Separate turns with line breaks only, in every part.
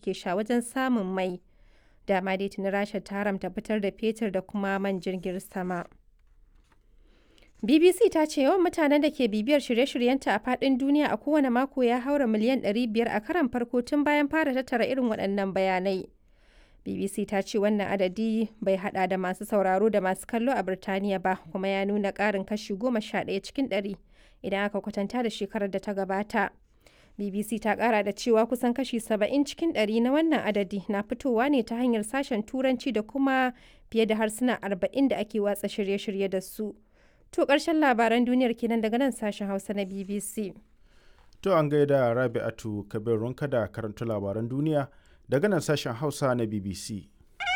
suke sha wajen samun mai. Dama dai tuni Rasha ta haramta fitar da fetur da kuma man jirgin sama. BBC ta ce yawan mutanen da ke bibiyar shirye-shiryenta a faɗin duniya a kowane mako ya haura miliyan 500 a karan farko tun bayan fara tattara irin waɗannan bayanai. BBC ta ce wannan adadi bai hada da masu sauraro da masu kallo a Birtaniya ba kuma ya nuna ƙarin kashi 11 cikin 100 idan aka kwatanta da shekarar da ta gabata. BBC ta ƙara da cewa kusan kashi 70 cikin 100 na wannan adadi na fitowa ne ta hanyar sashen Turanci da kuma fiye da harsuna 40 da ake watsa shirye-shirye da su. To ƙarshen labaran duniyar kenan daga nan sashen Hausa na BBC.
To an gaida Rabi'atu Kabir Runka da karanta labaran duniya daga nan sashen Hausa na BBC.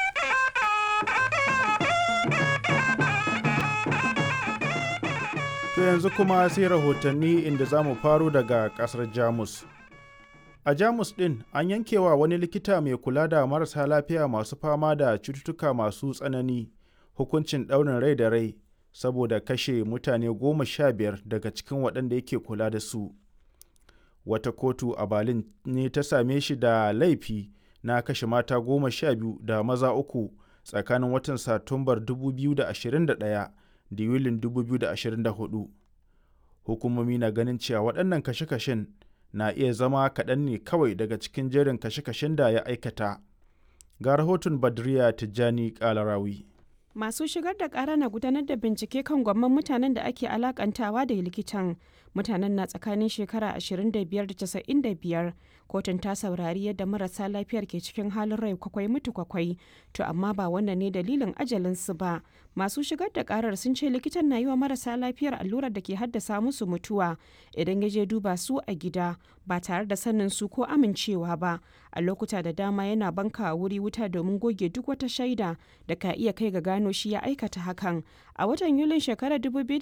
To yanzu kuma sai rahotanni inda za mu faro daga ƙasar Jamus. A Jamus ɗin an yankewa wani likita mai kula da marasa lafiya masu fama da cututtuka masu tsanani hukuncin ɗaurin rai da rai saboda kashe mutane goma sha biyar daga cikin waɗanda yake kula da su. Wata kotu a Berlin ne ta same shi da laifi na kashe mata goma sha biyu da maza uku tsakanin watan Satumbar 2021 da Yulin 2024. Hukumomi na ganin cewa waɗannan kashe-kashen na iya zama kaɗan ne kawai daga cikin jerin kashe-kashen da ya aikata. Ga rahoton Badriya Tijjani Kalarawi.
Masu shigar da ƙara na gudanar da bincike kan gwamman mutanen da ake alakantawa da likitan. Mutanen na tsakanin shekara 25 da 95. Kotun ta saurari yadda marasa lafiyar ke cikin halin rai kwakwai mutu kwakwai. To amma ba wannan ne dalilin ajalinsu ba. Masu shigar da ƙarar sun ce likitan na yi wa marasa lafiyar allurar da ke haddasa musu mutuwa idan ya je duba su a gida ba tare da sanin su ko amincewa ba. A lokuta da dama yana banka wuri wuta domin goge duk wata shaida da ka iya kai ga gano shi ya aikata hakan. A watan Yulin shekarar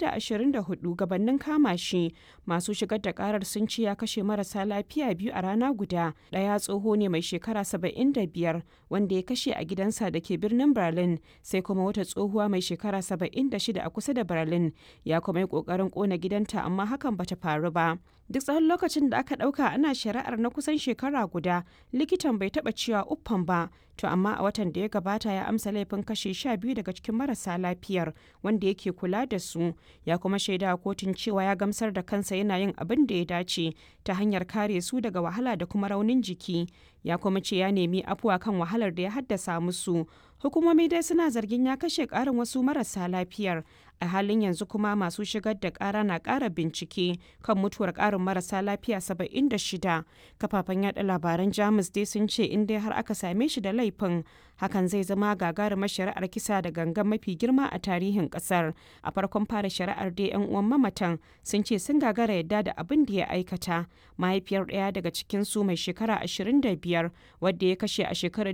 2024 gabanin kama shi masu shigar da karar sun ce ya kashe marasa lafiya biyu a rana guda. Ɗaya tsoho ne mai shekara 75 wanda ya kashe a gidansa da ke birnin Berlin sai kuma wata tsohuwa mai shekara 76 a kusa da Berlin ya kuma yi ƙoƙarin ƙona gidanta amma hakan bata faru ba. duk tsawon lokacin da aka ɗauka ana shari'ar na kusan shekara guda likitan bai taɓa cewa uffan ba to amma a watan da ya gabata ya amsa laifin kashe sha biyu daga cikin marasa lafiyar wanda yake kula da su ya kuma shaida kotun cewa ya gamsar da kansa yana yin abin da ya dace ta hanyar kare su daga wahala da kuma raunin jiki ya kuma ce ya nemi afuwa kan wahalar da ya haddasa musu hukumomi dai suna zargin ya kashe ƙarin wasu marasa lafiyar a halin yanzu kuma masu shigar da ƙara na ƙara bincike kan mutuwar ƙarin marasa lafiya 76 kafafen yada labaran jamus dai sun ce in dai har aka same shi da laifin hakan zai zama gagarumar shari'ar kisa da gangan mafi girma a tarihin ƙasar a farkon fara shari'ar dai yan uwan mamatan sun ce sun gagara yadda da abin da ya aikata mahaifiyar ɗaya daga cikin su mai shekara 25 wadda ya kashe a shekarar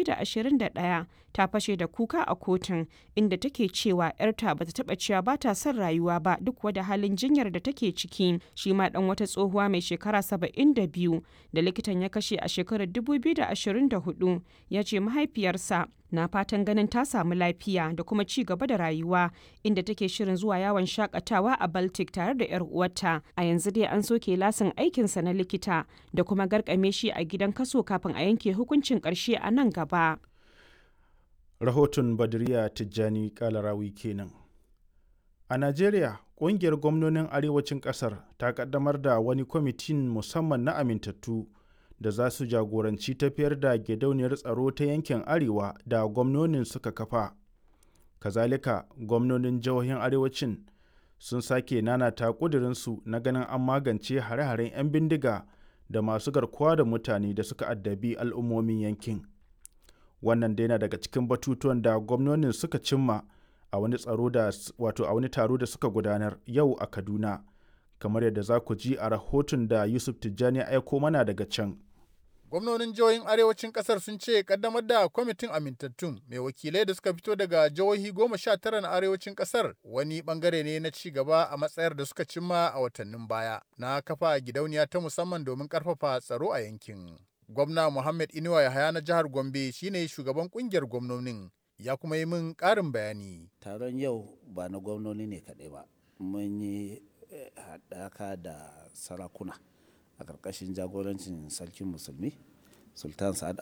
2021 ta fashe da kuka a kotun inda take cewa 'yarta bata taɓa cewa ba ta son rayuwa ba duk wada halin jinyar da take ciki shi ma dan wata tsohuwa mai shekara 72 da likitan ya kashe a shekarar 2024 ya ce mahaifiyarsa na fatan ganin ta samu lafiya da kuma ci gaba da rayuwa inda take shirin zuwa yawon shakatawa a baltic tare da 'yar uwarta a yanzu dai an soke lasin aikinsa na likita da kuma garkame shi a gidan kaso kafin a yanke hukuncin karshe a nan gaba
Rahoton Badriya Tijjani Kalarawi kenan. A Najeriya, ƙungiyar gwamnonin arewacin ƙasar ta ƙaddamar da wani kwamitin musamman na amintattu da za su jagoranci tafiyar da gidauniyar tsaro ta yankin arewa da gwamnonin suka kafa. Kazalika, gwamnonin jihohin arewacin sun sake nanata ƙudurinsu na ganin an magance hare-haren 'yan bindiga da masu garkuwa da mutane da suka addabi al'ummomin yankin. Wannan dai na daga cikin batutuwan da gwamnonin suka cimma a wani tsaro da wato a wani taro da suka gudanar yau a Kaduna kamar yadda za ku ji a rahoton da Yusuf Tijjani ya aiko mana daga can.
Gwamnonin jihohin arewacin kasar sun ce kaddamar da kwamitin amintattun mai wakilai da suka fito daga jihohi goma sha tara na arewacin kasar wani bangare ne na ci gaba a matsayar da suka cimma a watannin baya na kafa gidauniya ta musamman domin karfafa tsaro a yankin. Gwamna Muhammad Inuwa Yahaya na jihar Gombe shine shugaban kungiyar gwamnonin ya kuma yi min ƙarin bayani.
Taron yau ba na gwamnoni ne kaɗai ba, mun yi haɗaka da sarakuna a ƙarƙashin jagorancin sarkin musulmi, Sultan Sa'ad